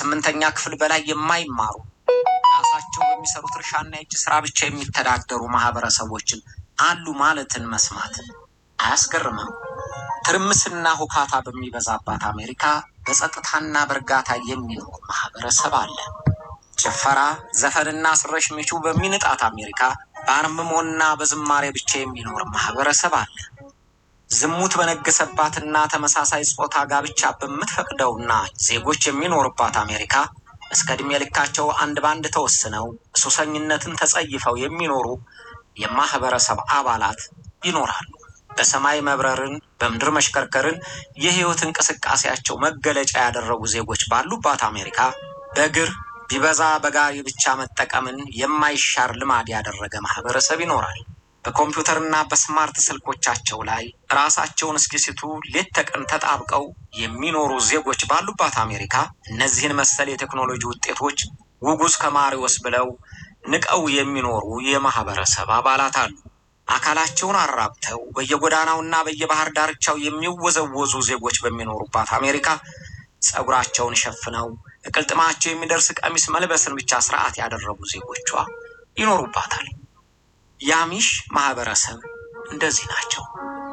ከስምንተኛ ክፍል በላይ የማይማሩ ራሳቸው በሚሰሩት እርሻና የእጅ ስራ ብቻ የሚተዳደሩ ማህበረሰቦችን አሉ ማለትን መስማት አያስገርምም? ትርምስና ሁካታ በሚበዛባት አሜሪካ በጸጥታና በእርጋታ የሚኖር ማህበረሰብ አለ። ጭፈራ፣ ዘፈንና ስረሽ ሚቹ በሚንጣት አሜሪካ በአርምሞና በዝማሬ ብቻ የሚኖር ማህበረሰብ አለ። ዝሙት በነገሰባትና ተመሳሳይ ጾታ ጋብቻ በምትፈቅደውና ዜጎች የሚኖሩባት አሜሪካ እስከ ዕድሜ ልካቸው አንድ ባንድ ተወስነው ሱሰኝነትን ተጸይፈው የሚኖሩ የማህበረሰብ አባላት ይኖራሉ። በሰማይ መብረርን፣ በምድር መሽከርከርን የህይወት እንቅስቃሴያቸው መገለጫ ያደረጉ ዜጎች ባሉባት አሜሪካ በእግር ቢበዛ በጋሪ ብቻ መጠቀምን የማይሻር ልማድ ያደረገ ማህበረሰብ ይኖራል። በኮምፒውተርና በስማርት ስልኮቻቸው ላይ ራሳቸውን እስኪስቱ ሌት ተቀን ተጣብቀው የሚኖሩ ዜጎች ባሉባት አሜሪካ እነዚህን መሰል የቴክኖሎጂ ውጤቶች ውጉዝ ከማሪዎስ ብለው ንቀው የሚኖሩ የማህበረሰብ አባላት አሉ። አካላቸውን አራብተው በየጎዳናውና በየባህር ዳርቻው የሚወዘወዙ ዜጎች በሚኖሩባት አሜሪካ ጸጉራቸውን ሸፍነው እቅልጥማቸው የሚደርስ ቀሚስ መልበስን ብቻ ስርዓት ያደረጉ ዜጎቿ ይኖሩባታል። የአሚሽ ማህበረሰብ እንደዚህ ናቸው።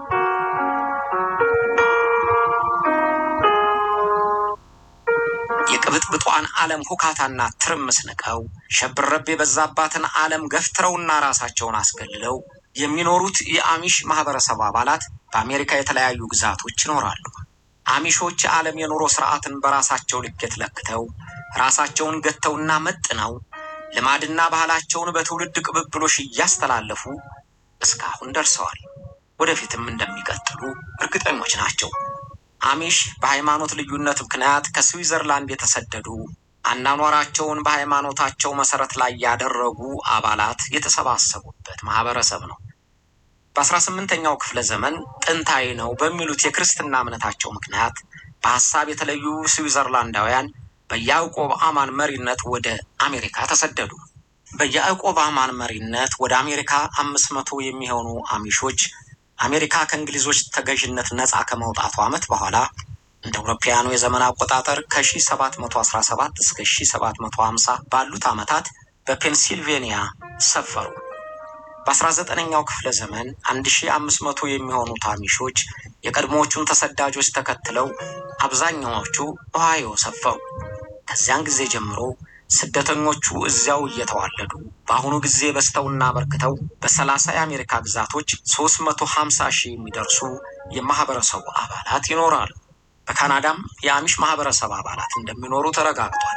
የቅብጥብጧን ዓለም ሁካታና ትርምስ ንቀው ሸብረብ የበዛባትን ዓለም ገፍትረውና ራሳቸውን አስገልለው የሚኖሩት የአሚሽ ማህበረሰብ አባላት በአሜሪካ የተለያዩ ግዛቶች ይኖራሉ። አሚሾች የዓለም የኑሮ ስርዓትን በራሳቸው ልኬት ለክተው ራሳቸውን ገተውና መጥነው ልማድና ባህላቸውን በትውልድ ቅብብሎሽ እያስተላለፉ እስካሁን ደርሰዋል። ወደፊትም እንደሚቀጥሉ እርግጠኞች ናቸው። አሚሽ በሃይማኖት ልዩነት ምክንያት ከስዊዘርላንድ የተሰደዱ አናኗራቸውን በሃይማኖታቸው መሰረት ላይ ያደረጉ አባላት የተሰባሰቡበት ማህበረሰብ ነው። በአስራ ስምንተኛው ክፍለ ዘመን ጥንታዊ ነው በሚሉት የክርስትና እምነታቸው ምክንያት በሀሳብ የተለዩ ስዊዘርላንዳውያን በያዕቆብ አማን መሪነት ወደ አሜሪካ ተሰደዱ። በያዕቆብ አማን መሪነት ወደ አሜሪካ አምስት መቶ የሚሆኑ አሚሾች አሜሪካ ከእንግሊዞች ተገዥነት ነፃ ከመውጣቱ ዓመት በኋላ እንደ አውሮፓውያኑ የዘመን አቆጣጠር ከ1717 እስከ 1750 ባሉት ዓመታት በፔንሲልቬኒያ ሰፈሩ። በ19ኛው ክፍለ ዘመን 1500 የሚሆኑት አሚሾች የቀድሞዎቹን ተሰዳጆች ተከትለው አብዛኛዎቹ ኦሃዮ ሰፈሩ። ከዚያን ጊዜ ጀምሮ ስደተኞቹ እዚያው እየተዋለዱ በአሁኑ ጊዜ በዝተውና በርክተው በሰላሳ የአሜሪካ ግዛቶች 350 ሺህ የሚደርሱ የማህበረሰቡ አባላት ይኖራሉ። በካናዳም የአሚሽ ማህበረሰብ አባላት እንደሚኖሩ ተረጋግጧል።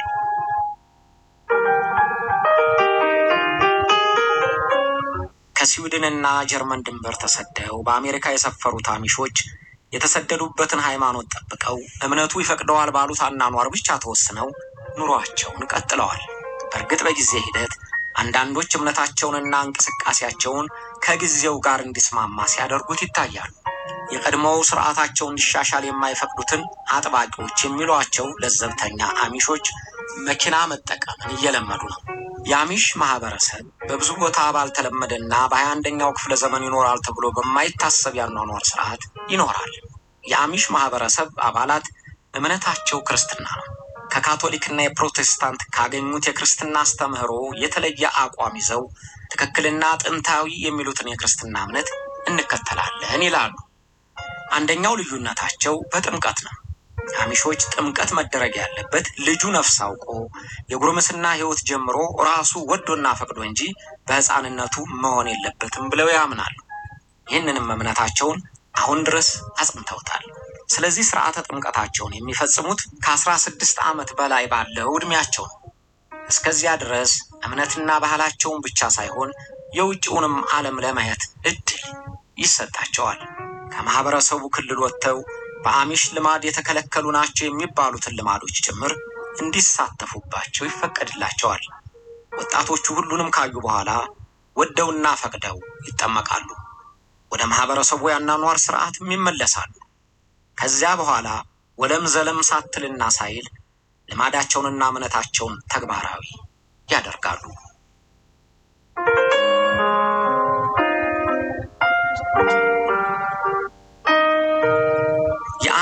ከስዊድንና ጀርመን ድንበር ተሰደው በአሜሪካ የሰፈሩት አሚሾች የተሰደዱበትን ሃይማኖት ጠብቀው እምነቱ ይፈቅደዋል ባሉት አናኗር ብቻ ተወስነው ኑሯቸውን ቀጥለዋል። በእርግጥ በጊዜ ሂደት አንዳንዶች እምነታቸውንና እንቅስቃሴያቸውን ከጊዜው ጋር እንዲስማማ ሲያደርጉት ይታያሉ። የቀድሞው ስርዓታቸው እንዲሻሻል የማይፈቅዱትን አጥባቂዎች የሚሏቸው ለዘብተኛ አሚሾች መኪና መጠቀምን እየለመዱ ነው። የአሚሽ ማህበረሰብ በብዙ ቦታ ባልተለመደና በሀያ አንደኛው ክፍለ ዘመን ይኖራል ተብሎ በማይታሰብ ያኗኗር ስርዓት ይኖራል። የአሚሽ ማህበረሰብ አባላት እምነታቸው ክርስትና ነው። ከካቶሊክና የፕሮቴስታንት ካገኙት የክርስትና አስተምህሮ የተለየ አቋም ይዘው ትክክልና ጥንታዊ የሚሉትን የክርስትና እምነት እንከተላለን ይላሉ። አንደኛው ልዩነታቸው በጥምቀት ነው። አሚሾች ጥምቀት መደረግ ያለበት ልጁ ነፍስ አውቆ የጉርምስና ሕይወት ጀምሮ ራሱ ወዶና ፈቅዶ እንጂ በሕፃንነቱ መሆን የለበትም ብለው ያምናሉ። ይህንንም እምነታቸውን አሁን ድረስ አጽንተውታል። ስለዚህ ስርዓተ ጥምቀታቸውን የሚፈጽሙት ከአስራ ስድስት ዓመት በላይ ባለው ዕድሜያቸው ነው። እስከዚያ ድረስ እምነትና ባህላቸውን ብቻ ሳይሆን የውጭውንም ዓለም ለማየት እድል ይሰጣቸዋል። ከማህበረሰቡ ክልል ወጥተው በአሚሽ ልማድ የተከለከሉ ናቸው የሚባሉትን ልማዶች ጭምር እንዲሳተፉባቸው ይፈቀድላቸዋል። ወጣቶቹ ሁሉንም ካዩ በኋላ ወደውና ፈቅደው ይጠመቃሉ። ወደ ማህበረሰቡ ያናኗር ስርዓትም ይመለሳሉ። ከዚያ በኋላ ወለም ዘለም ሳትልና ሳይል ልማዳቸውንና እምነታቸውን ተግባራዊ ያደርጋሉ።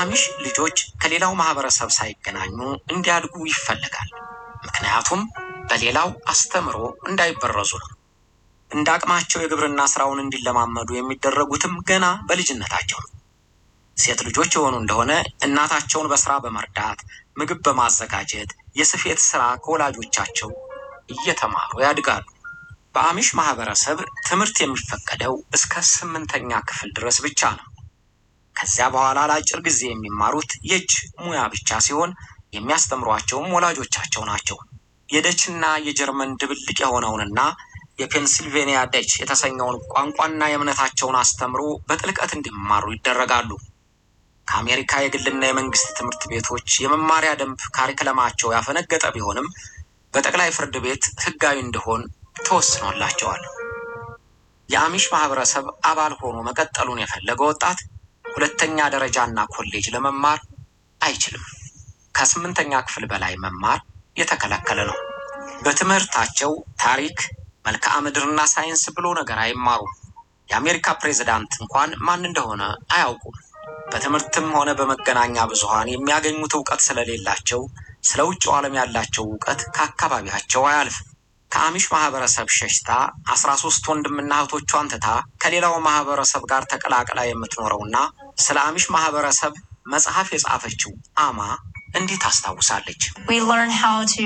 የአሚሽ ልጆች ከሌላው ማህበረሰብ ሳይገናኙ እንዲያድጉ ይፈለጋል። ምክንያቱም በሌላው አስተምሮ እንዳይበረዙ ነው። እንደ አቅማቸው የግብርና ስራውን እንዲለማመዱ የሚደረጉትም ገና በልጅነታቸው ነው። ሴት ልጆች የሆኑ እንደሆነ እናታቸውን በስራ በመርዳት ምግብ በማዘጋጀት የስፌት ስራ ከወላጆቻቸው እየተማሩ ያድጋሉ። በአሚሽ ማህበረሰብ ትምህርት የሚፈቀደው እስከ ስምንተኛ ክፍል ድረስ ብቻ ነው። ከዚያ በኋላ ለአጭር ጊዜ የሚማሩት የእጅ ሙያ ብቻ ሲሆን የሚያስተምሯቸውም ወላጆቻቸው ናቸው። የደችና የጀርመን ድብልቅ የሆነውንና የፔንሲልቬኒያ ደች የተሰኘውን ቋንቋና የእምነታቸውን አስተምሮ በጥልቀት እንዲማሩ ይደረጋሉ። ከአሜሪካ የግልና የመንግስት ትምህርት ቤቶች የመማሪያ ደንብ ካሪክለማቸው ያፈነገጠ ቢሆንም በጠቅላይ ፍርድ ቤት ህጋዊ እንዲሆን ተወስኖላቸዋል። የአሚሽ ማህበረሰብ አባል ሆኖ መቀጠሉን የፈለገ ወጣት ሁለተኛ ደረጃና ኮሌጅ ለመማር አይችልም። ከስምንተኛ ክፍል በላይ መማር የተከለከለ ነው። በትምህርታቸው ታሪክ፣ መልክዓ ምድርና ሳይንስ ብሎ ነገር አይማሩም። የአሜሪካ ፕሬዝዳንት እንኳን ማን እንደሆነ አያውቁም። በትምህርትም ሆነ በመገናኛ ብዙሃን የሚያገኙት እውቀት ስለሌላቸው ስለ ውጭው ዓለም ያላቸው እውቀት ከአካባቢያቸው አያልፍም። ከአሚሽ ማህበረሰብ ሸሽታ አስራ ሶስት ወንድምና እህቶቿን ትታ ከሌላው ማህበረሰብ ጋር ተቀላቅላ የምትኖረውና ስለ አሚሽ ማህበረሰብ መጽሐፍ የጻፈችው አማ እንዲህ ታስታውሳለች። we learn how to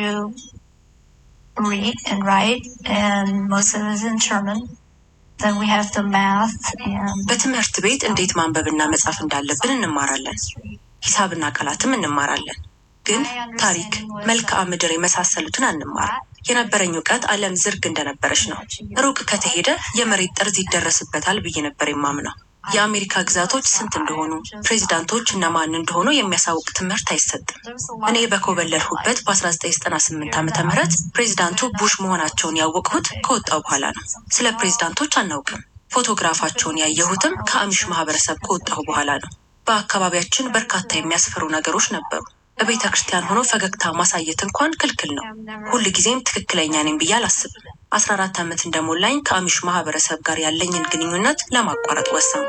read and write, and most of it is in German. Then we have the math and በትምህርት ቤት እንዴት ማንበብና መጻፍ እንዳለብን እንማራለን። ሂሳብና ቃላትም እንማራለን። ግን ታሪክ፣ መልክዓ ምድር የመሳሰሉትን አንማርም። የነበረኝ እውቀት ዓለም ዝርግ እንደነበረች ነው። ሩቅ ከተሄደ የመሬት ጠርዝ ይደረስበታል ብዬ ነበር የማምነው። የአሜሪካ ግዛቶች ስንት እንደሆኑ፣ ፕሬዚዳንቶች እነማን እንደሆኑ የሚያሳውቅ ትምህርት አይሰጥም። እኔ በኮበለልሁበት በ1998 ዓመተ ምህረት ፕሬዚዳንቱ ቡሽ መሆናቸውን ያወቅሁት ከወጣው በኋላ ነው። ስለ ፕሬዚዳንቶች አናውቅም። ፎቶግራፋቸውን ያየሁትም ከአሚሽ ማህበረሰብ ከወጣሁ በኋላ ነው። በአካባቢያችን በርካታ የሚያስፈሩ ነገሮች ነበሩ። በቤተ ክርስቲያን ሆኖ ፈገግታ ማሳየት እንኳን ክልክል ነው። ሁል ጊዜም ትክክለኛ ነኝ ብዬ አላስብም። አስራ አራት ዓመት እንደሞላኝ ከአሚሽ ማህበረሰብ ጋር ያለኝን ግንኙነት ለማቋረጥ ወሰኑ።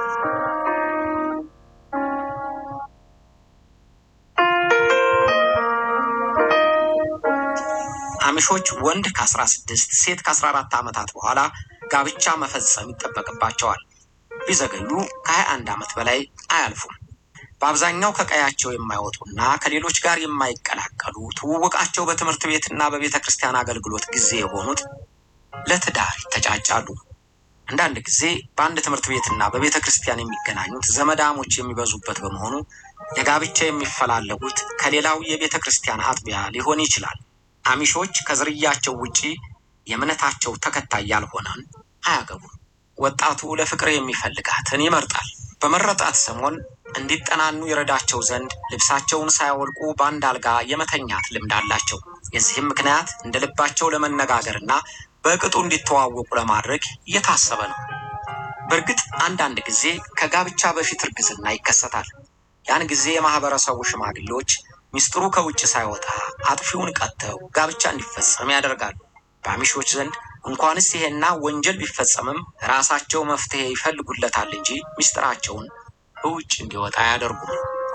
አሚሾች ወንድ ከ16 ሴት ከ14 ዓመታት በኋላ ጋብቻ መፈጸም ይጠበቅባቸዋል። ቢዘገዩ ከ21 ዓመት በላይ አያልፉም። በአብዛኛው ከቀያቸው የማይወጡና ከሌሎች ጋር የማይቀላቀሉ ትውውቃቸው በትምህርት ቤትና በቤተ ክርስቲያን አገልግሎት ጊዜ የሆኑት ለትዳር ይተጫጫሉ። አንዳንድ ጊዜ በአንድ ትምህርት ቤትና በቤተ ክርስቲያን የሚገናኙት ዘመዳሞች የሚበዙበት በመሆኑ ለጋብቻ የሚፈላለጉት ከሌላው የቤተ ክርስቲያን አጥቢያ ሊሆን ይችላል። አሚሾች ከዝርያቸው ውጪ የእምነታቸው ተከታይ ያልሆነን አያገቡም። ወጣቱ ለፍቅር የሚፈልጋትን ይመርጣል። በመረጣት ሰሞን እንዲጠናኑ ይረዳቸው ዘንድ ልብሳቸውን ሳያወልቁ በአንድ አልጋ የመተኛት ልምድ አላቸው። የዚህም ምክንያት እንደ ልባቸው ለመነጋገርና በቅጡ እንዲተዋወቁ ለማድረግ እየታሰበ ነው። በእርግጥ አንዳንድ ጊዜ ከጋብቻ በፊት እርግዝና ይከሰታል። ያን ጊዜ የማህበረሰቡ ሽማግሌዎች ሚስጥሩ ከውጭ ሳይወጣ አጥፊውን ቀጥተው ጋብቻ እንዲፈጸም ያደርጋሉ። በአሚሾች ዘንድ እንኳንስ ይሄና ወንጀል ቢፈጸምም ራሳቸው መፍትሄ ይፈልጉለታል እንጂ ሚስጥራቸውን በውጭ እንዲወጣ አያደርጉም።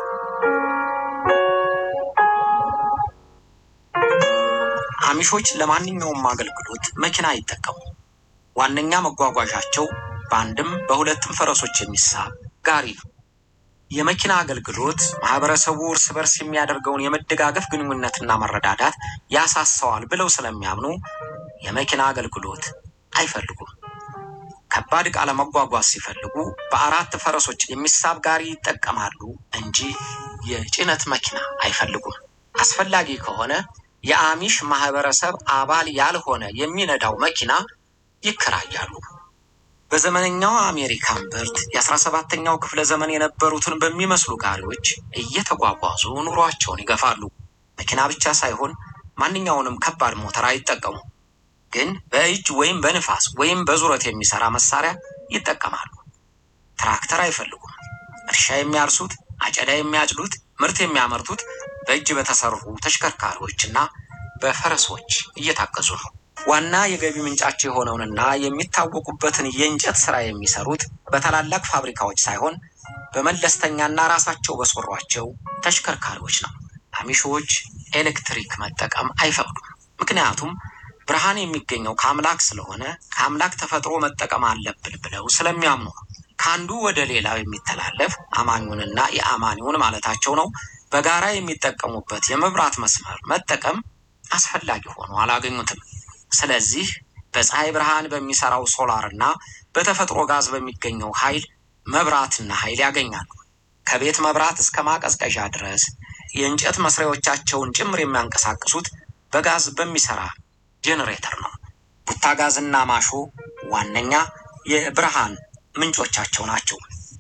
አሚሾች ለማንኛውም አገልግሎት መኪና አይጠቀሙም። ዋነኛ መጓጓዣቸው በአንድም በሁለትም ፈረሶች የሚሳብ ጋሪ ነው። የመኪና አገልግሎት ማህበረሰቡ እርስ በርስ የሚያደርገውን የመደጋገፍ ግንኙነትና መረዳዳት ያሳሰዋል ብለው ስለሚያምኑ የመኪና አገልግሎት አይፈልጉም። ከባድ ዕቃ ለመጓጓዝ ሲፈልጉ በአራት ፈረሶች የሚሳብ ጋሪ ይጠቀማሉ እንጂ የጭነት መኪና አይፈልጉም። አስፈላጊ ከሆነ የአሚሽ ማህበረሰብ አባል ያልሆነ የሚነዳው መኪና ይከራያሉ። በዘመነኛው አሜሪካ እምብርት የአስራ ሰባተኛው ክፍለ ዘመን የነበሩትን በሚመስሉ ጋሪዎች እየተጓጓዙ ኑሯቸውን ይገፋሉ። መኪና ብቻ ሳይሆን ማንኛውንም ከባድ ሞተር አይጠቀሙም። ግን በእጅ ወይም በንፋስ ወይም በዙረት የሚሰራ መሳሪያ ይጠቀማሉ። ትራክተር አይፈልጉም። እርሻ የሚያርሱት፣ አጨዳ የሚያጭዱት፣ ምርት የሚያመርቱት በእጅ በተሰሩ ተሽከርካሪዎችና በፈረሶች እየታገዙ ነው። ዋና የገቢ ምንጫቸው የሆነውንና የሚታወቁበትን የእንጨት ስራ የሚሰሩት በታላላቅ ፋብሪካዎች ሳይሆን በመለስተኛና ራሳቸው በሰሯቸው ተሽከርካሪዎች ነው። አሚሾች ኤሌክትሪክ መጠቀም አይፈቅዱም። ምክንያቱም ብርሃን የሚገኘው ከአምላክ ስለሆነ ከአምላክ ተፈጥሮ መጠቀም አለብን ብለው ስለሚያምኑ ነው። ከአንዱ ወደ ሌላው የሚተላለፍ አማኙንና የአማኒውን ማለታቸው ነው በጋራ የሚጠቀሙበት የመብራት መስመር መጠቀም አስፈላጊ ሆኖ አላገኙትም። ስለዚህ በፀሐይ ብርሃን በሚሰራው ሶላር እና በተፈጥሮ ጋዝ በሚገኘው ኃይል መብራትና ኃይል ያገኛሉ። ከቤት መብራት እስከ ማቀዝቀዣ ድረስ የእንጨት መስሪያዎቻቸውን ጭምር የሚያንቀሳቅሱት በጋዝ በሚሰራ ጄኔሬተር ነው። ቡታ ጋዝና ማሾ ዋነኛ የብርሃን ምንጮቻቸው ናቸው።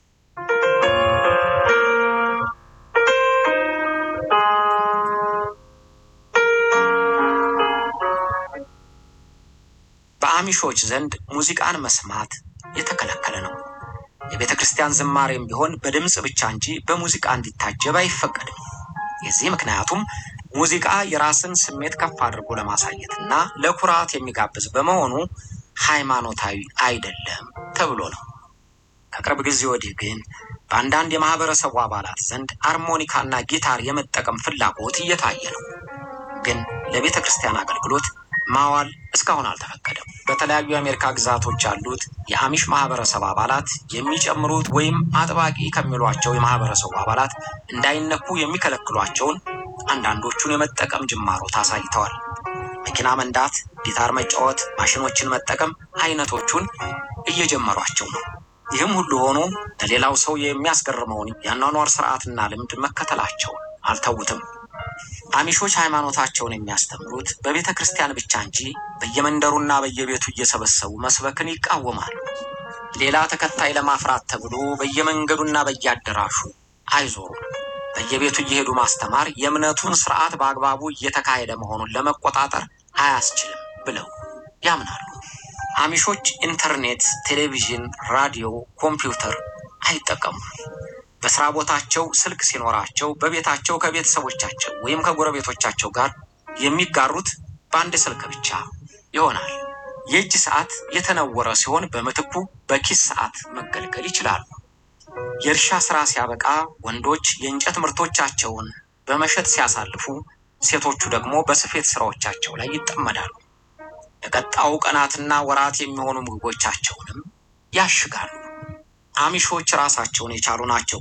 በአሚሾች ዘንድ ሙዚቃን መስማት የተከለከለ ነው። የቤተ ክርስቲያን ዝማሬም ቢሆን በድምፅ ብቻ እንጂ በሙዚቃ እንዲታጀብ አይፈቀድም። የዚህ ምክንያቱም ሙዚቃ የራስን ስሜት ከፍ አድርጎ ለማሳየት እና ለኩራት የሚጋብዝ በመሆኑ ሃይማኖታዊ አይደለም ተብሎ ነው። ከቅርብ ጊዜ ወዲህ ግን በአንዳንድ የማህበረሰቡ አባላት ዘንድ አርሞኒካና ጊታር የመጠቀም ፍላጎት እየታየ ነው። ግን ለቤተ ክርስቲያን አገልግሎት ማዋል እስካሁን አልተፈቀደም። በተለያዩ የአሜሪካ ግዛቶች ያሉት የአሚሽ ማህበረሰብ አባላት የሚጨምሩት ወይም አጥባቂ ከሚሏቸው የማህበረሰቡ አባላት እንዳይነኩ የሚከለክሏቸውን አንዳንዶቹን የመጠቀም ጅማሮት አሳይተዋል። መኪና መንዳት፣ ጊታር መጫወት፣ ማሽኖችን መጠቀም አይነቶቹን እየጀመሯቸው ነው። ይህም ሁሉ ሆኖ ለሌላው ሰው የሚያስገርመውን የአኗኗር ስርዓትና ልምድ መከተላቸውን አልተዉትም። አሚሾች ሃይማኖታቸውን የሚያስተምሩት በቤተ ክርስቲያን ብቻ እንጂ በየመንደሩና በየቤቱ እየሰበሰቡ መስበክን ይቃወማሉ። ሌላ ተከታይ ለማፍራት ተብሎ በየመንገዱና በየአዳራሹ አይዞሩም። በየቤቱ እየሄዱ ማስተማር የእምነቱን ስርዓት በአግባቡ እየተካሄደ መሆኑን ለመቆጣጠር አያስችልም ብለው ያምናሉ። አሚሾች ኢንተርኔት፣ ቴሌቪዥን፣ ራዲዮ፣ ኮምፒውተር አይጠቀሙም። በስራ ቦታቸው ስልክ ሲኖራቸው በቤታቸው ከቤተሰቦቻቸው ወይም ከጎረቤቶቻቸው ጋር የሚጋሩት በአንድ ስልክ ብቻ ይሆናል። የእጅ ሰዓት የተነወረ ሲሆን በምትኩ በኪስ ሰዓት መገልገል ይችላሉ። የእርሻ ስራ ሲያበቃ ወንዶች የእንጨት ምርቶቻቸውን በመሸጥ ሲያሳልፉ፣ ሴቶቹ ደግሞ በስፌት ስራዎቻቸው ላይ ይጠመዳሉ። ለቀጣዩ ቀናትና ወራት የሚሆኑ ምግቦቻቸውንም ያሽጋሉ። አሚሾች ራሳቸውን የቻሉ ናቸው።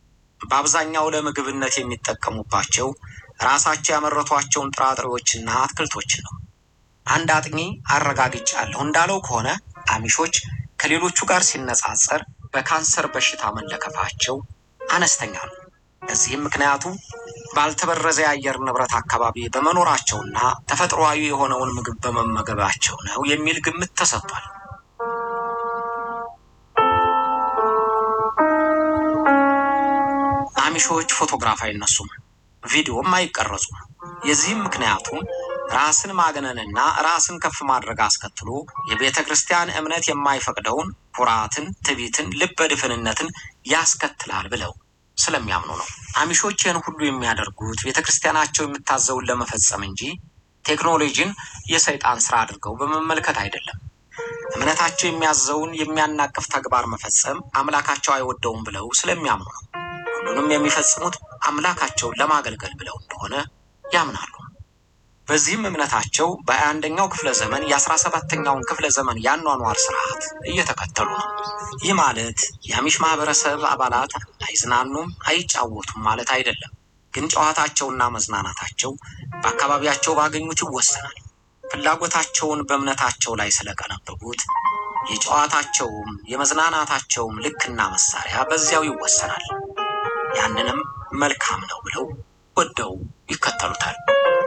በአብዛኛው ለምግብነት የሚጠቀሙባቸው ራሳቸው ያመረቷቸውን ጥራጥሬዎችና አትክልቶችን ነው። አንድ አጥኚ አረጋግጫለሁ እንዳለው ከሆነ አሚሾች ከሌሎቹ ጋር ሲነጻጸር በካንሰር በሽታ መለከፋቸው አነስተኛ ነው። ለዚህም ምክንያቱ ባልተበረዘ የአየር ንብረት አካባቢ በመኖራቸውና ተፈጥሯዊ የሆነውን ምግብ በመመገባቸው ነው የሚል ግምት ተሰጥቷል። አሚሾች ፎቶግራፍ አይነሱም፣ ቪዲዮም አይቀረጹም። የዚህም ምክንያቱም ራስን ማግነንና ራስን ከፍ ማድረግ አስከትሎ የቤተ ክርስቲያን እምነት የማይፈቅደውን ኩራትን፣ ትዕቢትን፣ ልበ ድፍንነትን ያስከትላል ብለው ስለሚያምኑ ነው። አሚሾች ይህን ሁሉ የሚያደርጉት ቤተ ክርስቲያናቸው የምታዘውን ለመፈጸም እንጂ ቴክኖሎጂን የሰይጣን ስራ አድርገው በመመልከት አይደለም። እምነታቸው የሚያዘውን የሚያናቅፍ ተግባር መፈጸም አምላካቸው አይወደውም ብለው ስለሚያምኑ ነው። ሁሉንም የሚፈጽሙት አምላካቸውን ለማገልገል ብለው እንደሆነ ያምናሉ። በዚህም እምነታቸው በሃያ አንደኛው ክፍለ ዘመን የአስራ ሰባተኛውን ክፍለ ዘመን የአኗኗር ስርዓት እየተከተሉ ነው። ይህ ማለት የአሚሽ ማህበረሰብ አባላት አይዝናኑም፣ አይጫወቱም ማለት አይደለም። ግን ጨዋታቸውና መዝናናታቸው በአካባቢያቸው ባገኙት ይወሰናል። ፍላጎታቸውን በእምነታቸው ላይ ስለቀነበቡት የጨዋታቸውም የመዝናናታቸውም ልክና መሳሪያ በዚያው ይወሰናል። ያንንም መልካም ነው ብለው ወደው ይከተሉታል።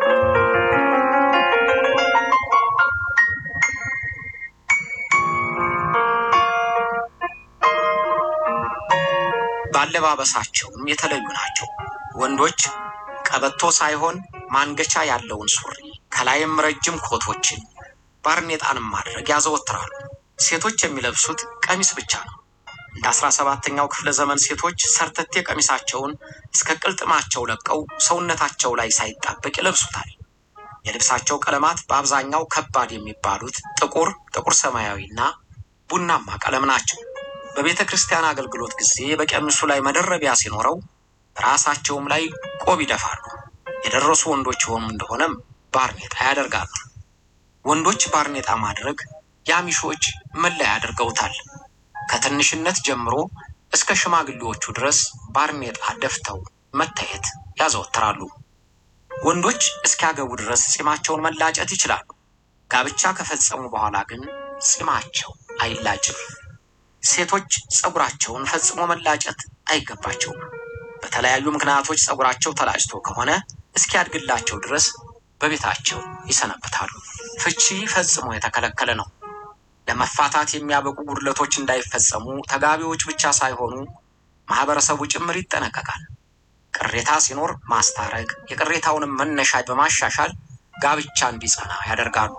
ባለባበሳቸውም የተለዩ ናቸው። ወንዶች ቀበቶ ሳይሆን ማንገቻ ያለውን ሱሪ ከላይም ረጅም ኮቶችን ባርኔጣንም ማድረግ ያዘወትራሉ። ሴቶች የሚለብሱት ቀሚስ ብቻ ነው። እንደ አስራ ሰባተኛው ክፍለ ዘመን ሴቶች ሰርተቴ ቀሚሳቸውን እስከ ቅልጥማቸው ለቀው ሰውነታቸው ላይ ሳይጣበቅ ይለብሱታል። የልብሳቸው ቀለማት በአብዛኛው ከባድ የሚባሉት ጥቁር፣ ጥቁር ሰማያዊና ቡናማ ቀለም ናቸው። በቤተ ክርስቲያን አገልግሎት ጊዜ በቀሚሱ ላይ መደረቢያ ሲኖረው ራሳቸውም ላይ ቆብ ይደፋሉ። የደረሱ ወንዶች የሆኑ እንደሆነም ባርኔጣ ያደርጋሉ። ወንዶች ባርኔጣ ማድረግ የአሚሾች መለያ አድርገውታል። ከትንሽነት ጀምሮ እስከ ሽማግሌዎቹ ድረስ ባርኔጣ ደፍተው መታየት ያዘወትራሉ። ወንዶች እስኪያገቡ ድረስ ጺማቸውን መላጨት ይችላሉ። ጋብቻ ከፈጸሙ በኋላ ግን ጺማቸው አይላጭም። ሴቶች ፀጉራቸውን ፈጽሞ መላጨት አይገባቸውም። በተለያዩ ምክንያቶች ፀጉራቸው ተላጭቶ ከሆነ እስኪያድግላቸው ድረስ በቤታቸው ይሰነብታሉ። ፍቺ ፈጽሞ የተከለከለ ነው። ለመፋታት የሚያበቁ ጉድለቶች እንዳይፈጸሙ ተጋቢዎች ብቻ ሳይሆኑ ማህበረሰቡ ጭምር ይጠነቀቃል። ቅሬታ ሲኖር ማስታረቅ፣ የቅሬታውንም መነሻ በማሻሻል ጋብቻ እንዲጸና ያደርጋሉ።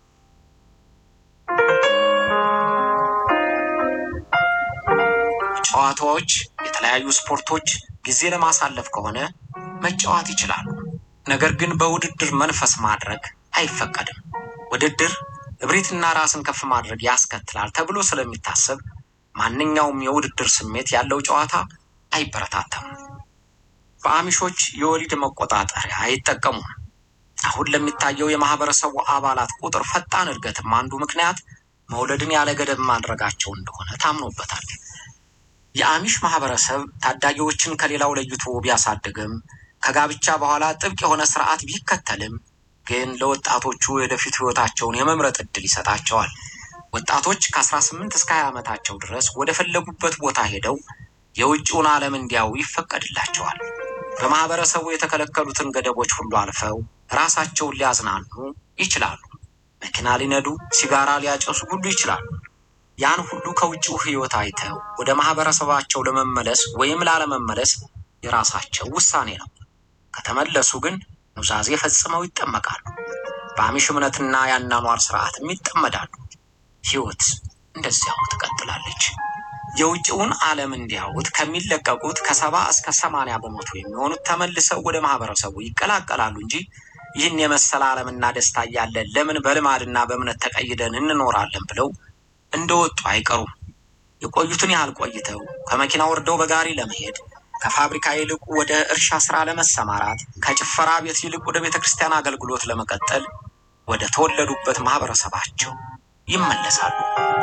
ጨዋታዎች፣ የተለያዩ ስፖርቶች ጊዜ ለማሳለፍ ከሆነ መጫወት ይችላሉ። ነገር ግን በውድድር መንፈስ ማድረግ አይፈቀድም። ውድድር እብሪትና ራስን ከፍ ማድረግ ያስከትላል ተብሎ ስለሚታሰብ ማንኛውም የውድድር ስሜት ያለው ጨዋታ አይበረታታም። በአሚሾች የወሊድ መቆጣጠሪያ አይጠቀሙም። አሁን ለሚታየው የማህበረሰቡ አባላት ቁጥር ፈጣን እድገትም አንዱ ምክንያት መውለድን ያለ ገደብ ማድረጋቸው እንደሆነ ታምኖበታል። የአሚሽ ማህበረሰብ ታዳጊዎችን ከሌላው ለይቶ ቢያሳድግም ከጋብቻ በኋላ ጥብቅ የሆነ ስርዓት ቢከተልም ግን ለወጣቶቹ የወደፊት ህይወታቸውን የመምረጥ እድል ይሰጣቸዋል። ወጣቶች ከ18 እስከ 20 ዓመታቸው ድረስ ወደ ፈለጉበት ቦታ ሄደው የውጭውን ዓለም እንዲያዩ ይፈቀድላቸዋል። በማህበረሰቡ የተከለከሉትን ገደቦች ሁሉ አልፈው ራሳቸውን ሊያዝናኑ ይችላሉ። መኪና ሊነዱ፣ ሲጋራ ሊያጨሱ ሁሉ ይችላሉ። ያን ሁሉ ከውጭው ህይወት አይተው ወደ ማህበረሰባቸው ለመመለስ ወይም ላለመመለስ የራሳቸው ውሳኔ ነው። ከተመለሱ ግን ኑዛዜ ፈጽመው ይጠመቃሉ። በአሚሽ እምነትና የአኗኗር ስርዓትም ይጠመዳሉ። ህይወት እንደዚያው ትቀጥላለች። የውጭውን ዓለም እንዲያዩት ከሚለቀቁት ከሰባ እስከ ሰማንያ በመቶ የሚሆኑት ተመልሰው ወደ ማህበረሰቡ ይቀላቀላሉ እንጂ ይህን የመሰለ ዓለምና ደስታ እያለ ለምን በልማድና በእምነት ተቀይደን እንኖራለን ብለው እንደወጡ አይቀሩም። የቆዩትን ያህል ቆይተው ከመኪና ወርደው በጋሪ ለመሄድ ከፋብሪካ ይልቅ ወደ እርሻ ስራ ለመሰማራት ከጭፈራ ቤት ይልቅ ወደ ቤተ ክርስቲያን አገልግሎት ለመቀጠል ወደ ተወለዱበት ማህበረሰባቸው ይመለሳሉ።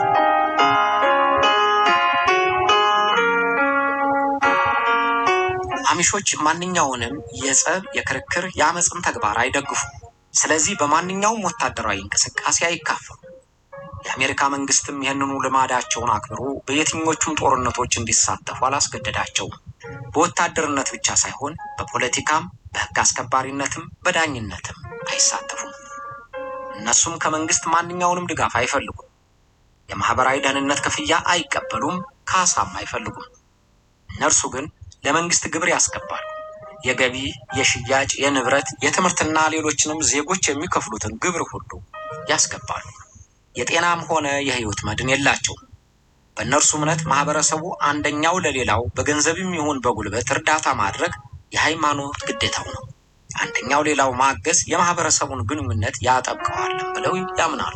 አሚሾች ማንኛውንም የጸብ፣ የክርክር፣ የአመፅን ተግባር አይደግፉም። ስለዚህ በማንኛውም ወታደራዊ እንቅስቃሴ አይካፈሉ። የአሜሪካ መንግስትም ይህንኑ ልማዳቸውን አክብሮ በየትኞቹም ጦርነቶች እንዲሳተፉ አላስገደዳቸውም። በወታደርነት ብቻ ሳይሆን በፖለቲካም፣ በህግ አስከባሪነትም፣ በዳኝነትም አይሳተፉም። እነሱም ከመንግስት ማንኛውንም ድጋፍ አይፈልጉም። የማህበራዊ ደህንነት ክፍያ አይቀበሉም፣ ካሳም አይፈልጉም። እነርሱ ግን ለመንግስት ግብር ያስገባሉ። የገቢ፣ የሽያጭ፣ የንብረት፣ የትምህርትና ሌሎችንም ዜጎች የሚከፍሉትን ግብር ሁሉ ያስገባሉ። የጤናም ሆነ የህይወት መድን የላቸውም። በእነርሱ እምነት ማህበረሰቡ አንደኛው ለሌላው በገንዘብም ይሁን በጉልበት እርዳታ ማድረግ የሃይማኖት ግዴታው ነው። አንደኛው ሌላው ማገዝ የማህበረሰቡን ግንኙነት ያጠብቀዋል ብለው ያምናሉ።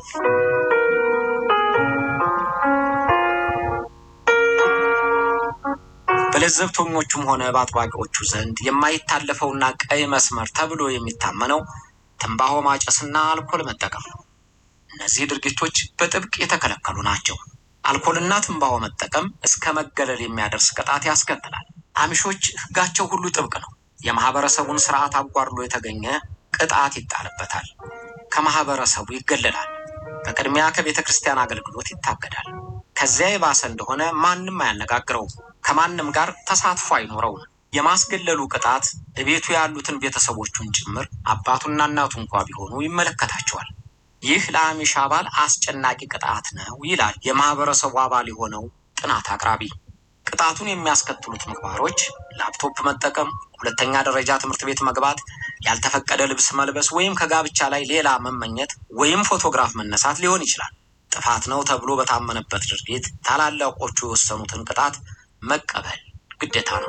በለዘብተኞቹም ሆነ በአጥባቂዎቹ ዘንድ የማይታለፈውና ቀይ መስመር ተብሎ የሚታመነው ትንባሆ ማጨስና አልኮል መጠቀም ነው። እነዚህ ድርጊቶች በጥብቅ የተከለከሉ ናቸው። አልኮልና ትንባሆ መጠቀም እስከ መገለል የሚያደርስ ቅጣት ያስከትላል። አሚሾች ህጋቸው ሁሉ ጥብቅ ነው። የማህበረሰቡን ስርዓት አጓድሎ የተገኘ ቅጣት ይጣልበታል። ከማህበረሰቡ ይገለላል። በቅድሚያ ከቤተ ክርስቲያን አገልግሎት ይታገዳል። ከዚያ የባሰ እንደሆነ ማንም አያነጋግረውም። ከማንም ጋር ተሳትፎ አይኖረውም። የማስገለሉ ቅጣት እቤቱ ያሉትን ቤተሰቦቹን ጭምር አባቱና እናቱ እንኳ ቢሆኑ ይመለከታቸዋል። ይህ ለአሚሽ አባል አስጨናቂ ቅጣት ነው ይላል የማህበረሰቡ አባል የሆነው ጥናት አቅራቢ። ቅጣቱን የሚያስከትሉት ምግባሮች ላፕቶፕ መጠቀም፣ ሁለተኛ ደረጃ ትምህርት ቤት መግባት፣ ያልተፈቀደ ልብስ መልበስ ወይም ከጋብቻ ላይ ሌላ መመኘት ወይም ፎቶግራፍ መነሳት ሊሆን ይችላል። ጥፋት ነው ተብሎ በታመነበት ድርጊት ታላላቆቹ የወሰኑትን ቅጣት መቀበል ግዴታ ነው።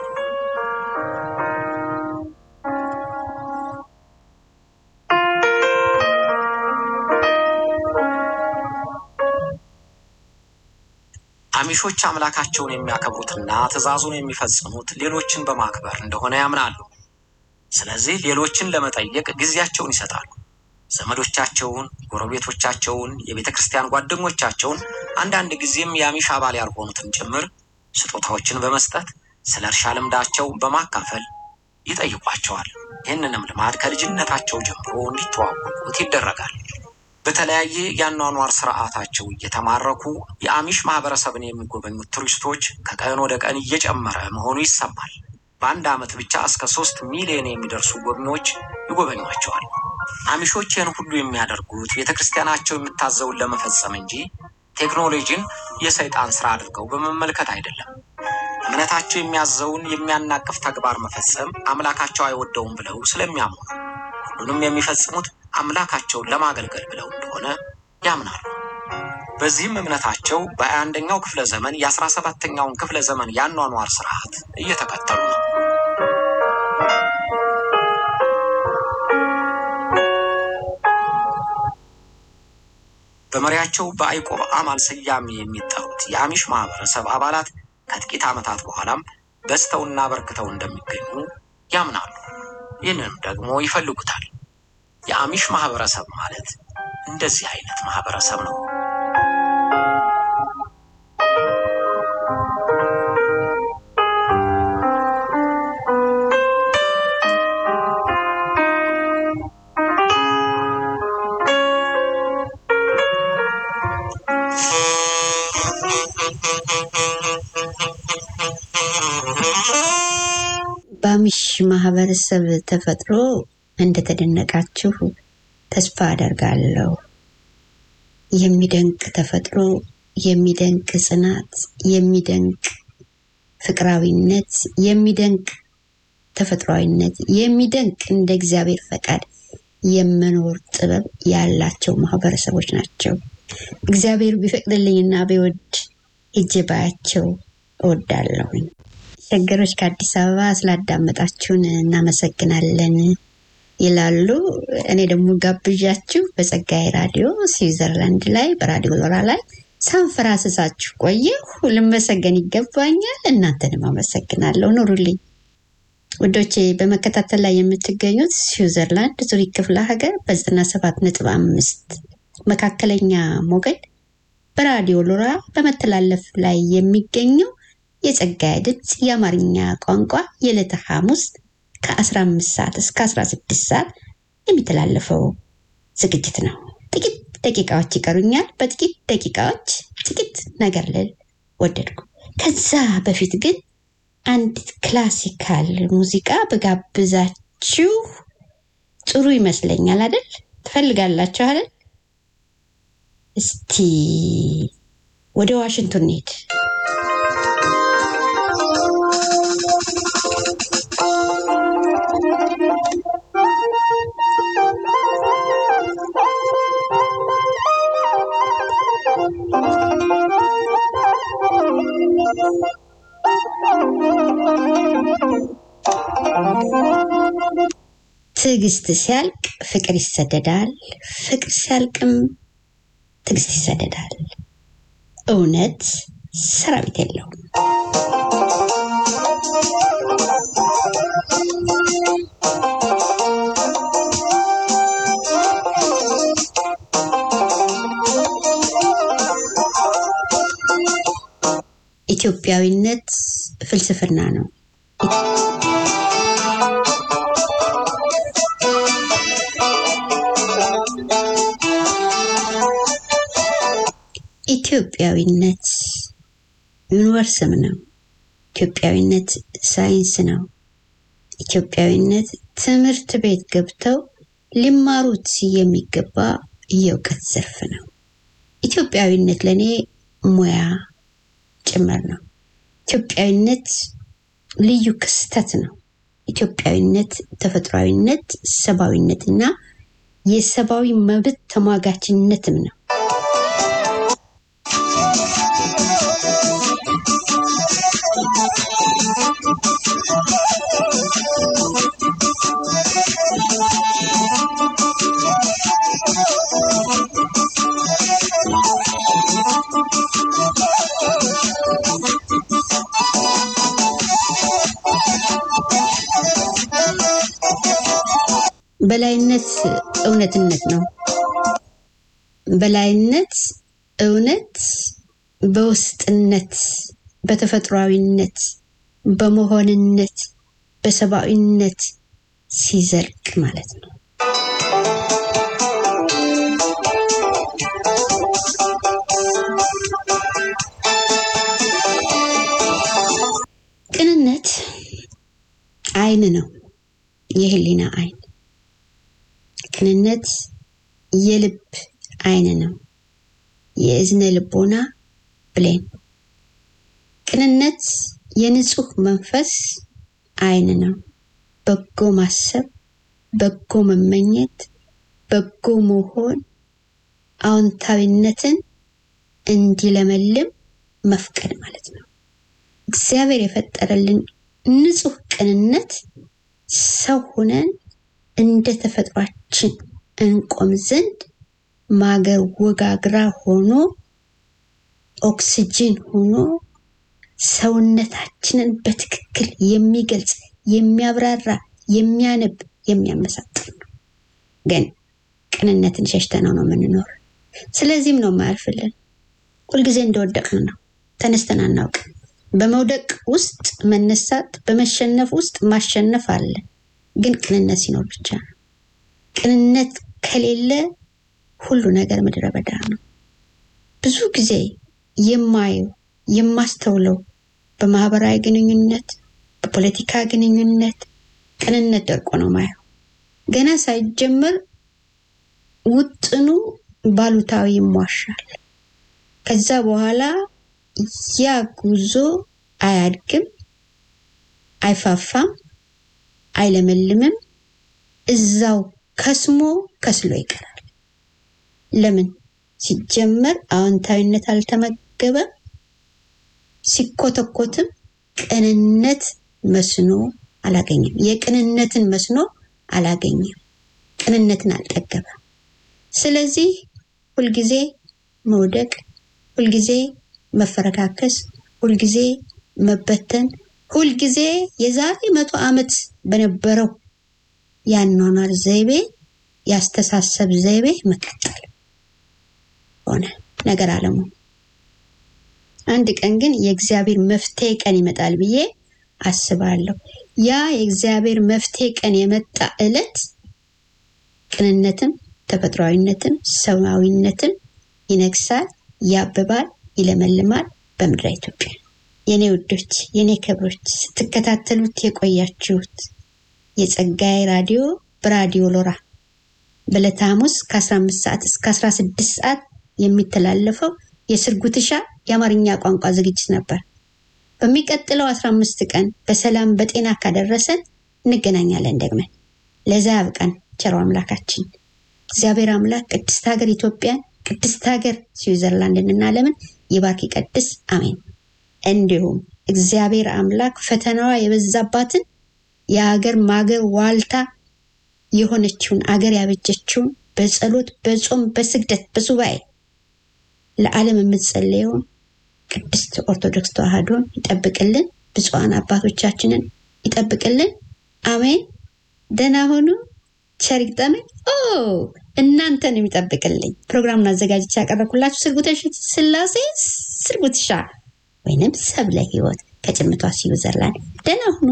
አሚሾች አምላካቸውን የሚያከብሩትና ትእዛዙን የሚፈጽሙት ሌሎችን በማክበር እንደሆነ ያምናሉ። ስለዚህ ሌሎችን ለመጠየቅ ጊዜያቸውን ይሰጣሉ። ዘመዶቻቸውን፣ ጎረቤቶቻቸውን፣ የቤተ ክርስቲያን ጓደኞቻቸውን፣ አንዳንድ ጊዜም የአሚሽ አባል ያልሆኑትን ጭምር ስጦታዎችን በመስጠት ስለ እርሻ ልምዳቸው በማካፈል ይጠይቋቸዋል። ይህንንም ልማድ ከልጅነታቸው ጀምሮ እንዲተዋወቁት ይደረጋል። በተለያየ የአኗኗር ስርዓታቸው እየተማረኩ የአሚሽ ማህበረሰብን የሚጎበኙት ቱሪስቶች ከቀን ወደ ቀን እየጨመረ መሆኑ ይሰማል። በአንድ ዓመት ብቻ እስከ ሶስት ሚሊዮን የሚደርሱ ጎብኚዎች ይጎበኟቸዋል። አሚሾች ይህን ሁሉ የሚያደርጉት ቤተ ክርስቲያናቸው የምታዘውን ለመፈጸም እንጂ ቴክኖሎጂን የሰይጣን ስራ አድርገው በመመልከት አይደለም። እምነታቸው የሚያዘውን የሚያናቅፍ ተግባር መፈጸም አምላካቸው አይወደውም ብለው ስለሚያምኑ ነው። ሁሉንም የሚፈጽሙት አምላካቸውን ለማገልገል ብለው እንደሆነ ያምናሉ። በዚህም እምነታቸው በሃያ አንደኛው ክፍለ ዘመን የአስራ ሰባተኛውን ክፍለ ዘመን የአኗኗር ስርዓት እየተከተሉ ነው። በመሪያቸው በአይቆብ አማን ስያሜ የሚጠሩት የአሚሽ ማህበረሰብ አባላት ከጥቂት ዓመታት በኋላም በዝተውና በርክተው እንደሚገኙ ያምናሉ። ይህንንም ደግሞ ይፈልጉታል። የአሚሽ ማህበረሰብ ማለት እንደዚህ አይነት ማህበረሰብ ነው። በአሚሽ ማህበረሰብ ተፈጥሮ እንደተደነቃችሁ ተስፋ አደርጋለሁ። የሚደንቅ ተፈጥሮ፣ የሚደንቅ ጽናት፣ የሚደንቅ ፍቅራዊነት፣ የሚደንቅ ተፈጥሯዊነት፣ የሚደንቅ እንደ እግዚአብሔር ፈቃድ የመኖር ጥበብ ያላቸው ማህበረሰቦች ናቸው። እግዚአብሔር ቢፈቅድልኝና ቢወድ ሄጄ ባያቸው እወዳለሁኝ። ሸገሮች ከአዲስ አበባ ስላዳመጣችሁን እናመሰግናለን ይላሉ። እኔ ደግሞ ጋብዣችሁ በጸጋዬ ራዲዮ ስዊዘርላንድ ላይ በራዲዮ ሎራ ላይ ሳንፈራስሳችሁ ቆየሁ። ልመሰገን ይገባኛል። እናንተንም አመሰግናለሁ። ኑሩልኝ ውዶቼ። በመከታተል ላይ የምትገኙት ስዊዘርላንድ ዙሪክ ክፍለ ሀገር በዘጠና ሰባት ነጥብ አምስት መካከለኛ ሞገድ በራዲዮ ሎራ በመተላለፍ ላይ የሚገኘው የጸጋዬ ድምፅ የአማርኛ ቋንቋ የዕለተ ሐሙስ ከ15 ሰዓት እስከ 16 ሰዓት የሚተላለፈው ዝግጅት ነው። ጥቂት ደቂቃዎች ይቀሩኛል። በጥቂት ደቂቃዎች ጥቂት ነገር ልል ወደድኩ። ከዛ በፊት ግን አንዲት ክላሲካል ሙዚቃ በጋብዛችሁ ጥሩ ይመስለኛል አይደል? ትፈልጋላችሁ አይደል? እስቲ ወደ ዋሽንግቶን እንሂድ። ትዕግስት ሲያልቅ ፍቅር ይሰደዳል፣ ፍቅር ሲያልቅም ትዕግስት ይሰደዳል። እውነት ሰራዊት የለውም። ኢትዮጵያዊነት ፍልስፍና ነው። ኢትዮጵያዊነት ዩኒቨርስም ነው። ኢትዮጵያዊነት ሳይንስ ነው። ኢትዮጵያዊነት ትምህርት ቤት ገብተው ሊማሩት የሚገባ የእውቀት ዘርፍ ነው። ኢትዮጵያዊነት ለእኔ ሙያ ጭምር ነው። ኢትዮጵያዊነት ልዩ ክስተት ነው። ኢትዮጵያዊነት ተፈጥሯዊነት፣ ሰብአዊነትና የሰብአዊ መብት ተሟጋችነትም ነው። በላይነት እውነትነት ነው። በላይነት እውነት በውስጥነት፣ በተፈጥሯዊነት፣ በመሆንነት፣ በሰብአዊነት ሲዘልቅ ማለት ነው። ቅንነት አይን ነው፣ የህሊና አይን። ቅንነት የልብ አይን ነው፣ የእዝነ ልቦና ብሌን። ቅንነት የንጹህ መንፈስ አይን ነው፣ በጎ ማሰብ፣ በጎ መመኘት፣ በጎ መሆን፣ አዎንታዊነትን እንዲለመልም መፍቀድ ማለት ነው። እግዚአብሔር የፈጠረልን ንጹህ ቅንነት ሰው ሁነን እንደ ተፈጥሯችን እንቆም ዘንድ ማገር ወጋግራ ሆኖ ኦክስጅን ሆኖ ሰውነታችንን በትክክል የሚገልጽ የሚያብራራ የሚያነብ የሚያመሳጥር ነው። ግን ቅንነትን ሸሽተነው ነው የምንኖር። ስለዚህም ነው የማያልፍልን። ሁልጊዜ እንደወደቅን ነው፣ ተነስተን አናውቅም። በመውደቅ ውስጥ መነሳት፣ በመሸነፍ ውስጥ ማሸነፍ አለ። ግን ቅንነት ሲኖር ብቻ ነው። ቅንነት ከሌለ ሁሉ ነገር ምድረ በዳ ነው። ብዙ ጊዜ የማየው የማስተውለው በማህበራዊ ግንኙነት፣ በፖለቲካ ግንኙነት ቅንነት ደርቆ ነው ማየው። ገና ሳይጀመር ውጥኑ ባሉታዊ ይሟሻል። ከዛ በኋላ ያ ጉዞ አያድግም፣ አይፋፋም፣ አይለመልምም። እዛው ከስሞ ከስሎ ይቀራል። ለምን? ሲጀመር አዎንታዊነት አልተመገበም። ሲኮተኮትም ቅንነት መስኖ አላገኘም። የቅንነትን መስኖ አላገኘም። ቅንነትን አልጠገበም። ስለዚህ ሁልጊዜ መውደቅ፣ ሁልጊዜ መፈረካከስ፣ ሁልጊዜ መበተን፣ ሁልጊዜ የዛሬ መቶ ዓመት በነበረው የአኗኗር ዘይቤ ያስተሳሰብ ዘይቤ መቀጠል ሆነ ነገር አለሙ። አንድ ቀን ግን የእግዚአብሔር መፍትሄ ቀን ይመጣል ብዬ አስባለሁ። ያ የእግዚአብሔር መፍትሄ ቀን የመጣ ዕለት ቅንነትም ተፈጥሯዊነትም ሰብአዊነትም ይነግሳል፣ ያብባል፣ ይለመልማል በምድረ ኢትዮጵያ። የኔ ውዶች፣ የኔ ክብሮች ስትከታተሉት የቆያችሁት የጸጋዬ ራዲዮ በራዲዮ ሎራ በዕለተ ሐሙስ ከ15 ሰዓት እስከ 16 ሰዓት የሚተላለፈው የስርጉትሻ የአማርኛ ቋንቋ ዝግጅት ነበር። በሚቀጥለው 15 ቀን በሰላም በጤና ካደረሰን እንገናኛለን ደግመን። ለዛ ያብቃን ቸሮ አምላካችን እግዚአብሔር አምላክ ቅድስት ሀገር ኢትዮጵያን፣ ቅድስት ሀገር ስዊዘርላንድንና ዓለምን ይባርክ ይቀድስ፣ አሜን። እንዲሁም እግዚአብሔር አምላክ ፈተናዋ የበዛባትን የሀገር ማገር ዋልታ የሆነችውን አገር ያበጀችውን በጸሎት በጾም በስግደት በሱባኤ ለዓለም የምትጸለየውን ቅድስት ኦርቶዶክስ ተዋህዶን ይጠብቅልን፣ ብፁዓን አባቶቻችንን ይጠብቅልን። አሜን። ደህና ሆኑ። ቸር ይግጠመን። ኦ እናንተን የሚጠብቅልኝ ፕሮግራሙን አዘጋጅቼ ያቀረብኩላችሁ ስርጉተሽ ስላሴ ስርጉትሻ ወይንም ሰብለ ህይወት ከጭምቷ ስዊዘርላንድ ደህና ሁኑ።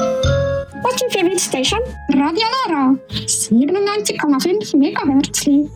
What's your favorite station? Radio Loro, 97,5 MHz.